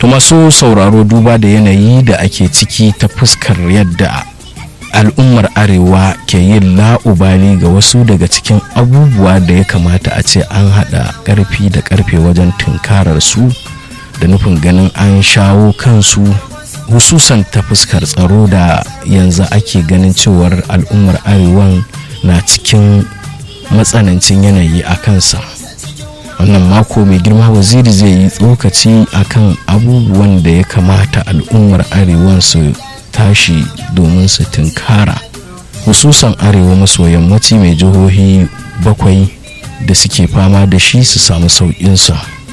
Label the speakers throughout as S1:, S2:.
S1: masu sauraro duba da yanayi da ake ciki ta fuskar yadda al'ummar arewa ke yin la'ubali ga wasu daga cikin abubuwa da ya kamata a ce an haɗa ƙarfi da ƙarfe wajen tunkarar su da nufin ganin an shawo kansu hususan ta fuskar tsaro da yanzu ake ganin cewar al'ummar arewan na cikin matsanancin yanayi a kansa wannan mako mai girma waziri zai yi tsokaci akan abubuwan da ya kamata al'ummar arewan su tashi domin su tunkara hususan arewa maso yammaci mai jihohi bakwai da suke fama da shi su samu sauƙinsa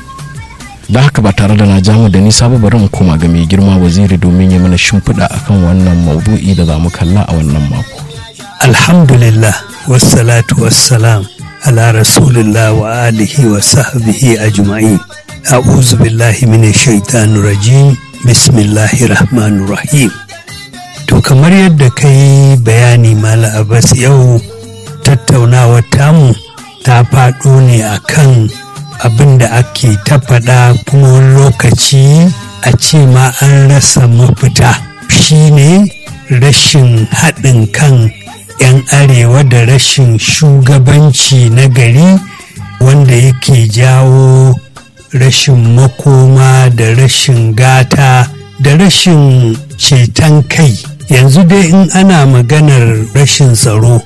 S1: da haka ba tare da na jamu da nisa ba bari mu koma ga mai girma waziri domin ya mana shimfiɗa akan wannan maudu'i da za mu kalla a wannan mako
S2: alhamdulillah wassalatu wassalam ala rasulillah wa alihi wa sahbihi ajma'in a'udhu billahi minash shaitanir rajim bismillahir rahmanir rahim to kamar yadda ka yi bayani mala abbas yau tattaunawar tamu ta faɗo ne akan abin da ake ta faɗa kuma wani lokaci a ce ma an rasa mafita shine rashin haɗin kan 'yan arewa da rashin shugabanci na gari wanda yake jawo rashin makoma da rashin gata da rashin ceton kai yanzu dai in ana maganar rashin tsaro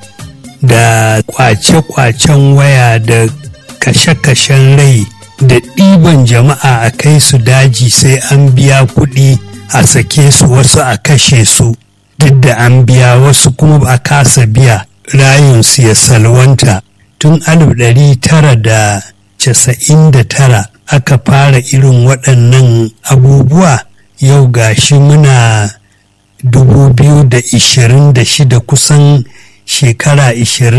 S2: da kwace-kwacen waya da kashe-kashen rai da ɗiban jama'a a kai su daji sai an biya kuɗi a sake su wasu a kashe su duk da an biya wasu kuma ba a kasa biya rayunsu ya salwanta tun alif ɗari tara da casa'in da tara aka fara irin waɗannan abubuwa yau gashi muna 2026 kusan shekara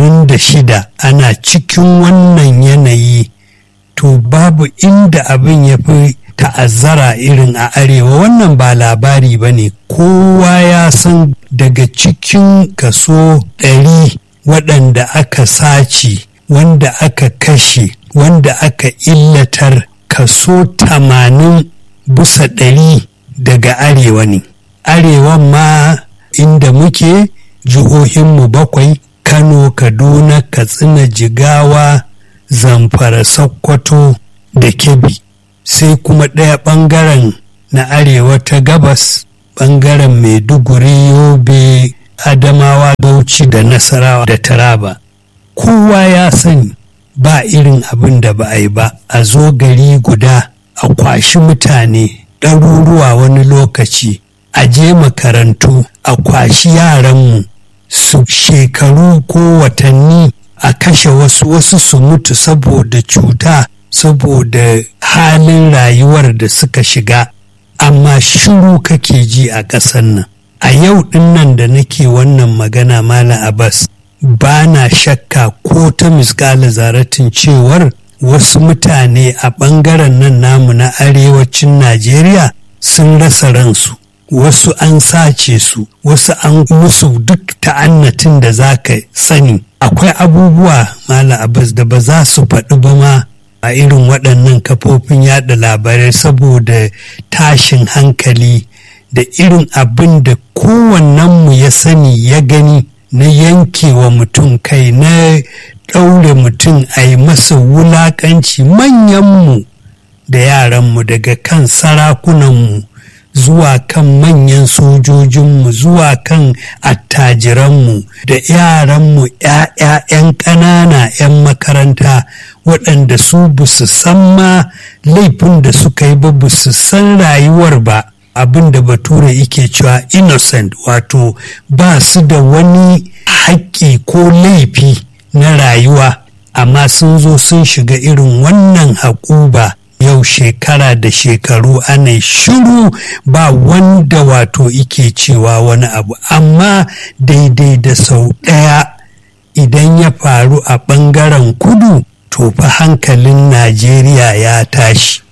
S2: 26 ana cikin wannan yanayi to babu inda abin ya fi ta'azzara irin a arewa wannan ba labari ba ne kowa ya san daga cikin kaso ɗari waɗanda aka sace wanda aka kashe wanda aka illatar kaso tamanin bisa ɗari daga arewa ne arewan ma inda muke jihohinmu bakwai kano kaduna katsina jigawa zamfara sokoto da kebbi sai kuma ɗaya ɓangaren na arewa ta gabas ɓangaren maiduguri yobe adamawa bauchi da nasarawa da taraba kowa ya sani ba irin abin da ba a yi ba a zo gari guda a kwashi mutane ɗaruruwa wani lokaci a je makarantu a kwashi yaranmu su shekaru ko watanni a kashe wasu wasu su mutu saboda cuta saboda halin rayuwar da suka shiga amma shiru kake ji a ƙasar nan a yau ɗin nan da nake wannan magana mala abbas ba na shakka ko ta misƙala zaratin cewar wasu mutane a ɓangaren nan namu na arewacin najeriya sun rasa ransu wasu an sace su wasu an musu duk ta'annatin da za ka sani akwai abubuwa mala abbas da ba za su faɗi ba ma a irin waɗannan kafofin yada labarai saboda tashin hankali da irin abin da kowannenmu ya sani ya gani na yankewa mutum kai na ɗaure mutum a yi masa wulaƙanci manyanmu da yaranmu daga kan sarakunanmu zuwa kan manyan sojojinmu zuwa kan attajiranmu da yaranmu ‘ya'ya'yan ƙanana ‘yan makaranta waɗanda su ba su san ma laifin da suka yi ba ba su san rayuwar ba abin da bature yake cewa innocent wato ba su da wani haƙƙi ko laifi na rayuwa amma sun zo sun shiga irin wannan haƙuba yau shekara da shekaru ana shiru ba wanda wato ike cewa wani abu amma daidai da sau ɗaya idan ya faru a ɓangaren kudu to fa hankalin najeriya ya tashi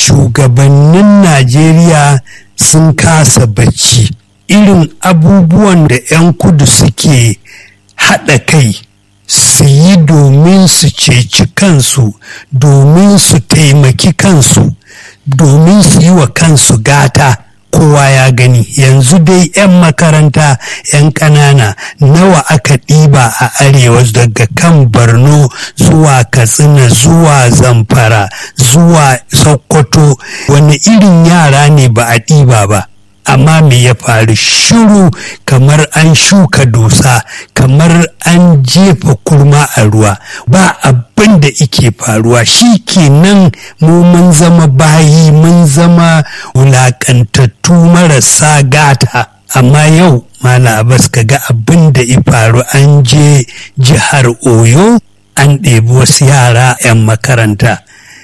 S2: shugabannin najeriya sun kasa bacci irin abubuwan da 'yan kudu suke haɗa kai su yi domin su ceci kansu domin su taimaki kansu domin su yi wa kansu gata kowa ya gani yanzu dai 'yan makaranta 'yan ƙanana nawa aka ɗiba a arewa daga kan borno zuwa katsina zuwa zamfara zuwa sokoto wani irin yara ne ba a ɗiba ba amma me ya faru shiru kamar an shuka dusa kamar an jefa kurma a ruwa ba abin da ike faruwa shi kenan mu mun zama bayi mun zama wulakantattu marasa gata amma yau mala abbas ka ga abin da ya faru an je jihar oyo an ɗebi wasu yara 'yan makaranta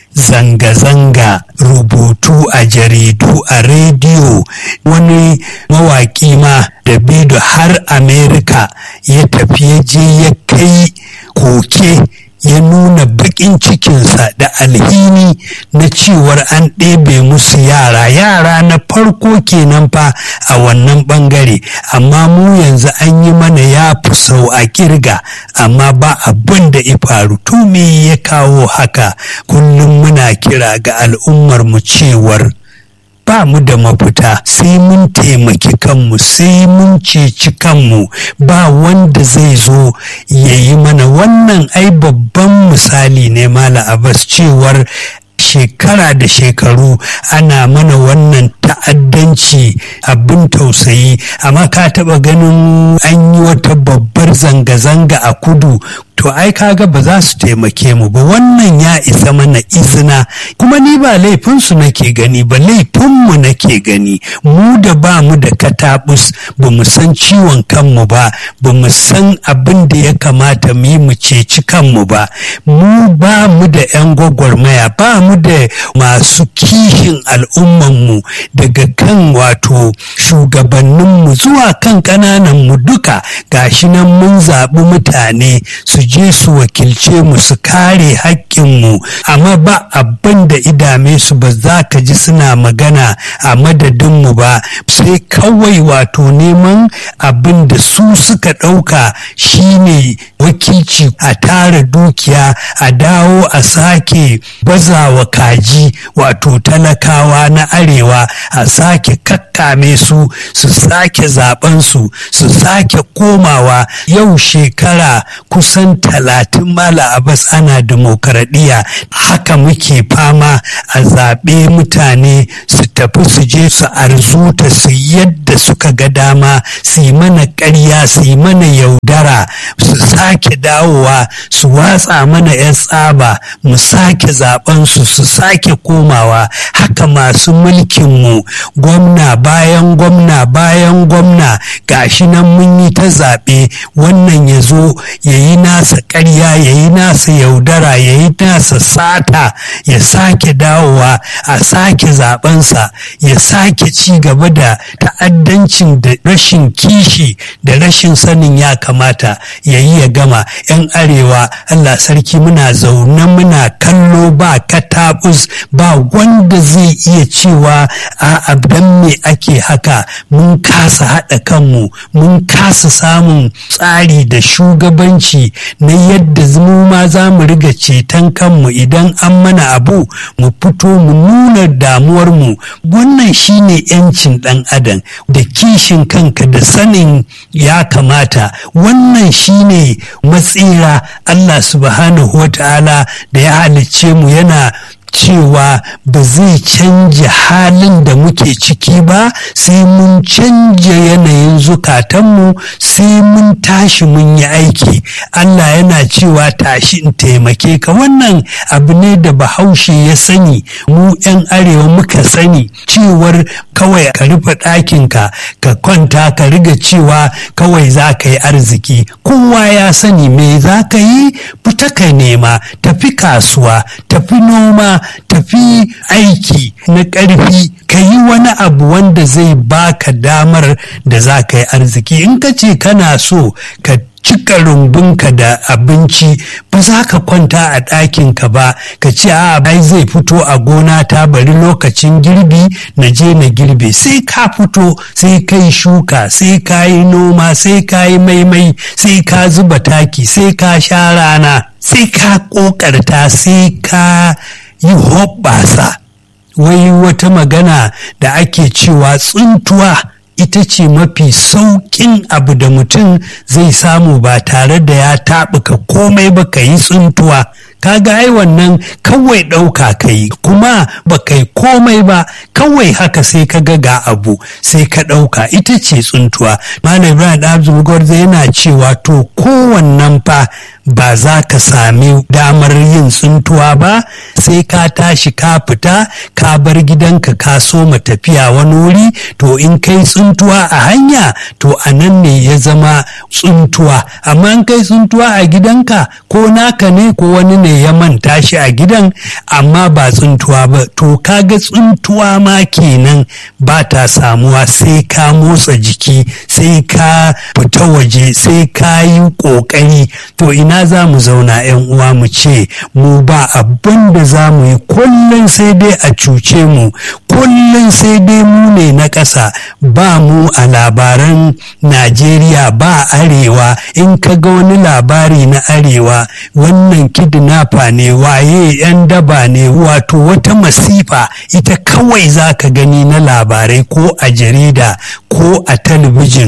S2: zanga-zanga rubutu a jaridu a rediyo wani mawaƙi ma da bido har amerika ya tafi ya je ya kai koke ya nuna baƙin cikinsa da alhini na cewar an ɗebe musu yara yara na farko kenan fa a wannan ɓangare amma mu yanzu an yi mana ya fi sau a kirga amma ba abin da ya faru to me ya kawo haka kullum muna kira ga al'ummar mu cewar ba mu da mafita sai mun taimaki kanmu sai mun ceci kanmu ba wanda zai zo ya yi mana wannan ai babban misali ne mala abbas cewar shekara da shekaru ana mana wannan ta'addanci abin tausayi amma ka taba ganin an yi wata babbar zanga-zanga a kudu to ai kaga ba za su taimake mu ba wannan ya isa mana izina kuma ni ba laifinsu nake gani ba laifinmu nake gani mu da ba mu da katabus ba mu san ciwon kanmu ba ba mu san abin da ya kamata mu yi mu ceci kanmu ba mu ba mu da 'yan gwagwarmaya ba mu da masu kishin al'ummanmu daga kan wato shugabanninmu zuwa kan ƙanananmu duka gashi nan mun zaɓi mutane su je su wakilce mu su kare haƙƙinmu amma ba abin da idame su ba za ka ji suna magana a madadinmu ba sai kawai wato neman abin da su suka ɗauka shine wakilci a tara dukiya a dawo a sake bazawa kaji wato talakawa na arewa a sake kakkame su su sake zaben su su sake komawa yau shekara kusan talatin mala abas ana demokaradiyya haka muke fama a zaɓe mutane su tafi su je su arzuta su yadda suka ga dama su yi mana ƙarya su yi mana yaudara su sake dawowa su watsa mana 'yan tsaba mu sake zaben su su sake komawa haka masu mulkinmu gwamna bayan gwamna bayan gwamna gashi nan mun yi ta zaɓe wannan ya zo ya yi nasa ƙarya ya yi nasa yaudara ya yi nasa sata ya sake dawowa a sake zabensa ya sake ci gaba da ta'addancin da rashin kishi da rashin sanin ya kamata ya yi ya gama 'yan arewa allah sarki muna zaune muna kallo ba katabus ba wanda zai iya cewa a abdan me ake haka mun kasa haɗa kanmu mun kasa samun tsari da shugabanci na yadda mu ma za mu riga ceton kanmu idan an mana abu mu fito mu nuna damuwarmu wannan shine 'yancin ɗan adam da kishin kanka da sanin ya kamata wannan shine matsira Allah subhanahu wa ta'ala da ya halicce mu yana cewa ba zai canja halin da muke ciki ba sai mun canja yanayin zukatanmu sai mun tashi mun yi aiki Allah yana cewa tashi in taimake ka wannan abu ne da bahaushe ya sani mu 'yan arewa muka sani cewar kawai ka rufe ɗakinka ka kwanta ka riga cewa kawai za ka yi arziki kowa ya sani me za ka yi fita ka nema tafi kasuwa tafi noma tafi aiki na ƙarfi ka yi wani abu wanda zai baka damar da za ka yi arziki in ka ce kana so ka cika rumbunka da abinci ba za ka kwanta a ɗakinka ba ka ce a bai zai fito a gona ta bari lokacin girbi na je na girbe sai ka fito sai ka yi shuka sai ka yi noma sai ka yi maimai sai ka zuba taki sai ka sha rana sai ka ƙoƙarta sai ka yi hoɓɓasa wai wata magana da ake cewa tsuntuwa ita ce mafi sauƙin abu da mutum zai samu ba tare da ya taɓuka komai ba ka yi tsuntuwa kaga ai wannan kawai ɗauka ka yi kuma ba kai komai ba kawai haka sai ka ga ga abu sai ka ɗauka ita ce tsuntuwa malam ibrahim abdul gwarza yana cewa to kowannan fa ba za ka sami damar yin tsuntuwa ba sai ka tashi ka fita ka bar gidanka ka soma tafiya wani wuri to in kai tsuntuwa a hanya to a nan ne ya zama tsuntuwa amma in kai tsuntuwa a gidanka ko naka ne ko wani ne ya manta shi a gidan amma ba tsuntuwa ba to kaga tsuntuwa ma kenan ba ta samuwa sai ka motsa jiki sai ka fita waje sai ka yi ƙoƙari to ina za mu zauna 'yan uwa mu ce mu ba abin da za mu yi kullum sai dai a cuce mu kullum sai dai mu ne na ƙasa ba mu a labaran najeriya ba arewa in ka ga wani labari na arewa wannan kidnapper ne waye 'yan daba ne wato wata masifa ita kawai za ka gani na labarai ko a jarida ko a talabijin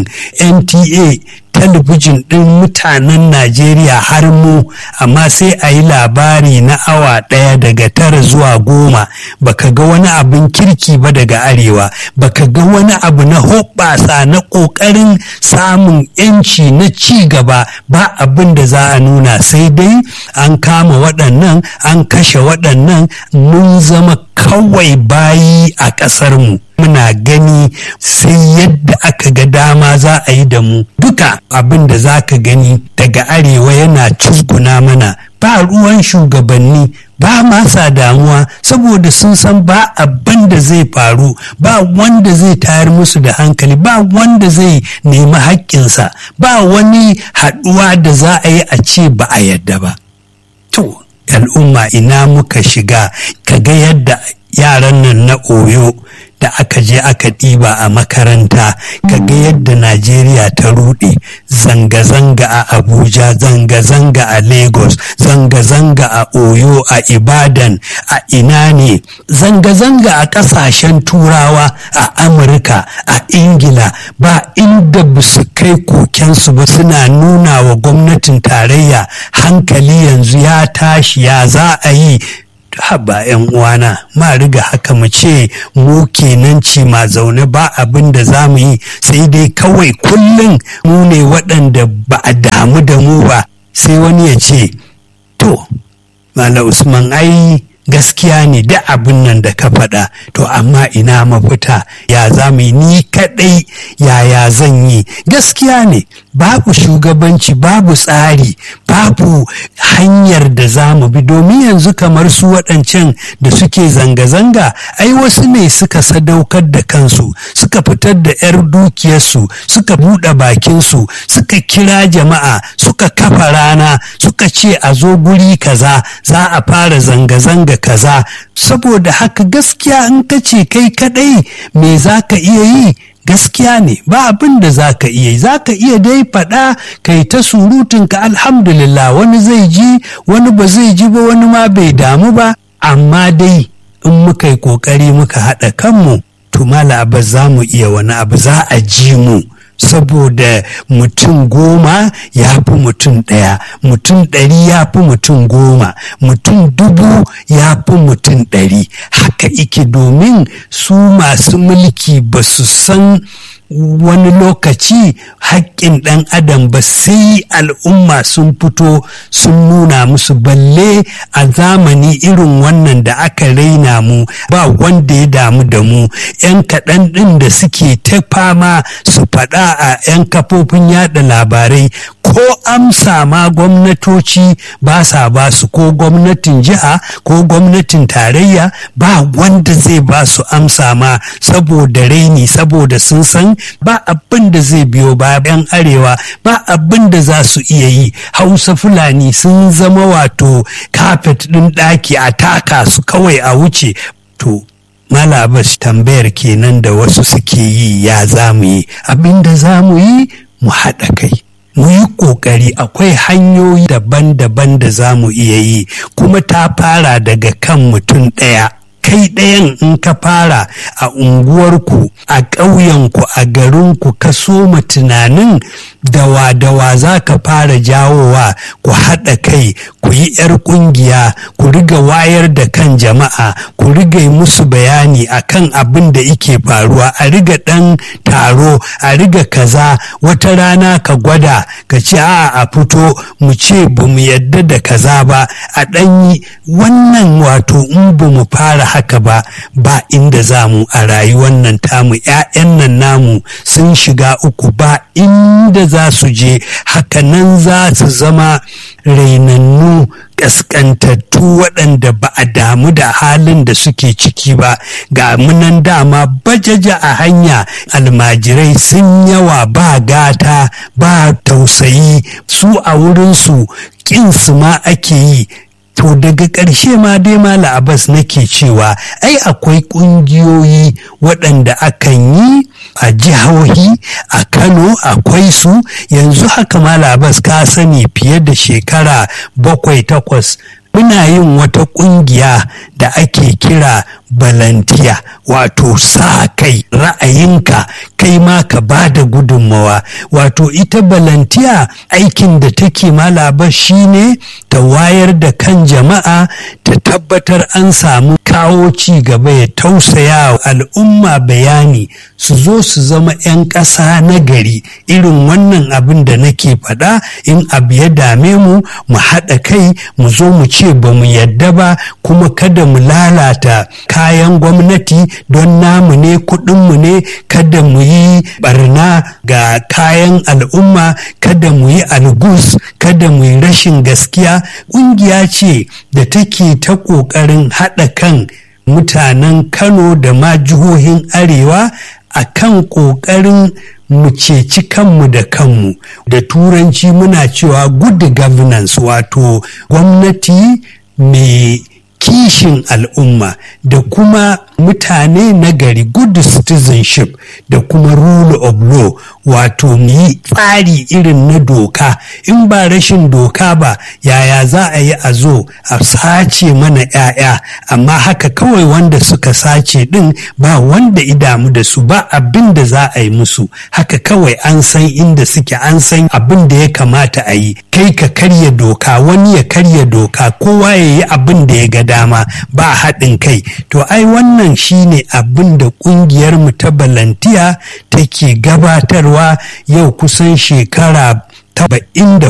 S2: nta talabijin ɗin mutanen Najeriya har mu amma sai a yi labari na awa ɗaya daga tara zuwa goma baka ga wani abin kirki ba daga arewa baka ga wani abu na hoɓɓasa na ƙoƙarin samun yanci na ci gaba ba abin da za a nuna sai dai an kama waɗannan an kashe waɗannan mun zama kawai bayi a ƙasarmu muna gani sai yadda aka ga dama za a yi da mu duka abin da za ka gani daga arewa yana cusguna mana ba ruwan shugabanni ba masa damuwa saboda sun san ba abin da zai faru ba wanda zai tayar musu da hankali ba wanda zai nemi haƙƙinsa ba wani haɗuwa da za a yi a ce ba a yadda ba to al'umma ina muka shiga kaga yadda yaran nan na oyo da aka je aka ɗiba a makaranta kaga yadda najeriya ta ruɗe zanga-zanga a abuja zanga-zanga a lagos zanga-zanga a oyo a ibadan a ina ne zanga-zanga a ƙasashen turawa a amurka a ingila ba inda ba su kai kokensu ba suna nuna wa gwamnatin tarayya hankali yanzu ya tashi ya za a yi haba yan uwana ma riga haka mu ce mu kenan ci ma zaune ba abin da za mu yi sai dai kawai kullum mu ne waɗanda ba a damu da mu ba sai wani ya ce to mala usman ai gaskiya ne da abin nan da ka faɗa to amma ina mafita ya za mu yi ni kaɗai yaya zan yi gaskiya ne babu shugabanci babu tsari babu hanyar da za mu bi domin yanzu kamar su waɗancan da suke zanga-zanga ai wasu ne suka sadaukar da kansu suka fitar da 'yar dukiyarsu suka buɗe bakinsu suka kira jama'a suka kafa rana suka ce a zo guri kaza za a fara zanga-zanga kaza saboda haka gaskiya in ka ce kai kadai me za ka iya yi gaskiya ne ba abin da za ka iya za ka iya dai faɗa kai ta surutunka alhamdulillah wani zai ji wani ba zai ji ba wani ma bai damu ba amma dai in muka yi ƙoƙari muka haɗa kanmu to mala ba za mu iya wani abu za a ji mu saboda mutum goma ya fi mutum ɗaya mutum ɗari ya fi mutum goma mutum dubu ya fi mutum ɗari haka ike domin su masu mulki ba su san wani lokaci haƙƙin ɗan adam ba sai al'umma sun fito sun nuna musu balle a zamani irin wannan da aka raina mu ba wanda ya damu da mu 'yan kaɗan ɗin da suke ta fama su faɗa a 'yan kafofin yada labarai ko amsa ma gwamnatoci ba sa ba su ko gwamnatin jiha ko gwamnatin tarayya ba wanda zai ba su amsa ma saboda raini saboda sun san ba abin da zai biyo bayan arewa ba abin da za su iya yi hausa fulani sun zama wato kafet ɗin ɗaki a taka su kawai a wuce to malabas tambayar kenan da wasu suke yi ya za mu yi abin da za mu yi mu haɗa kai mu yi ƙoƙari akwai hanyoyi daban-daban da za mu iya yi kuma ta fara daga kan mutum ɗaya kai ɗayan in ka fara a unguwarku a ƙauyenku a garinku ka soma tunanin dawa-dawa za ka fara jawowa ku haɗa kai ku yi 'yar ƙungiya ku riga wayar da kan jama'a ku riga yi musu bayani akan abin da ike faruwa a riga ɗan taro a riga kaza wata rana ka gwada ka ce a a fito mu ce ba mu yadda da kaza ba a ɗanyi wannan wato in ba mu fara haka ba ba inda za mu a rayuwar nan tamu 'ya'yan nan namu sun shiga uku ba inda za su je hakanan za su zama rainannu ƙasƙantattu waɗanda ba a damu da halin da suke ciki ba ga munan dama bajaja a hanya almajirai sun yawa ba gata ba tausayi su a wurinsu ƙinsu ma ake yi to daga ƙarshe ma dai mala abbas nake cewa ai akwai ƙungiyoyi waɗanda akan yi a jihohi a kano akwai su yanzu haka mala abbas ka sani fiye da shekara bakwai takwas muna yin wata ƙungiya da ake kira balantiya wato sa kai ra'ayinka kai ma ka ba da gudunmawa wato ita balantiya aikin da take malaba shine ta wayar da kan jama'a ta tabbatar an samu kawo ci gaba ya tausaya al'umma bayani su zo su zama 'yan ƙasa na gari irin wannan abin da nake faɗa in abu ya dame mu mu haɗa kai mu zo mu ce ba mu yadda ba kuma kada mu lalata kayan gwamnati don namu ne kuɗinmu ne kada mu yi barna ga kayan al'umma kada mu yi algus kada mu yi rashin gaskiya ƙungiya ce da take ta ƙoƙarin haɗa kan mutanen kano da ma jihohin arewa a kan ƙoƙarin mu ceci kanmu da kanmu da turanci muna cewa good governance wato gwamnati mai kishin al'umma da kuma mutane na gari good citizenship da kuma rule of law wato mu yi tsari irin na doka in ba rashin doka ba yaya za a yi a zo a sace mana 'ya'ya amma haka kawai wanda suka sace din ba wanda idamu da su ba abin da za a yi musu haka kawai an san inda suke an san abin da ya kamata a yi kai ka karya doka wani ya karya doka kowa ya yi abin da ya ga dama ba haɗin kai to ai wannan shine abin da ƙungiyar mu ta balantiya take gabatarwa yau kusan shekara taba'in da